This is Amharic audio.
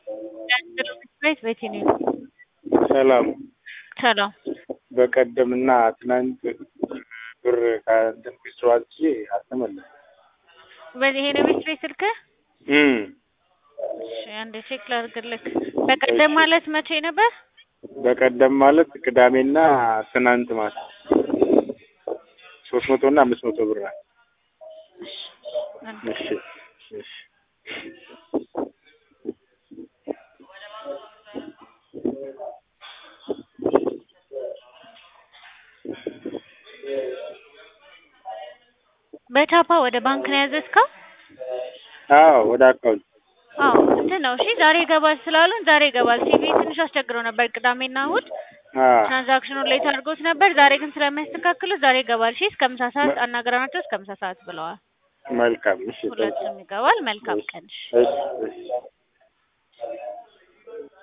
ቤት ቤቴ ነው። ሰላም ሰላም በቀደምና ትናንት ብር ከእንትን ቢስትሮ አዝዤ አልተመለሰም። በዚህ ይሄ ነው ቤት ቤት ስልክህ? እም እሺ አንዴ ቼክ ላድርግልህ። በቀደም ማለት መቼ ነበር? በቀደም ማለት ቅዳሜና ትናንት ማለት ሶስት መቶ እና አምስት መቶ ብር ናት። እሺ እሺ በቻፓ ወደ ባንክ ነው ያዘዝከው? አዎ ወደ አካውንት አዎ እንትን ነው። እሺ ዛሬ ይገባል ስላሉን ዛሬ ይገባል። ሲቪ ትንሽ አስቸግረው ነበር ቅዳሜና እሑድ አዎ ትራንዛክሽኑን ሌት አድርጎት ነበር። ዛሬ ግን ስለሚያስተካክሉት ዛሬ ይገባል። እሺ እስከ ምሳ ሰዓት አናግረናቸው እስከ ምሳ ሰዓት ብለዋል። መልካም እሺ ሁለቱም ይገባል። መልካም ቀን። እሺ። እሺ እሺ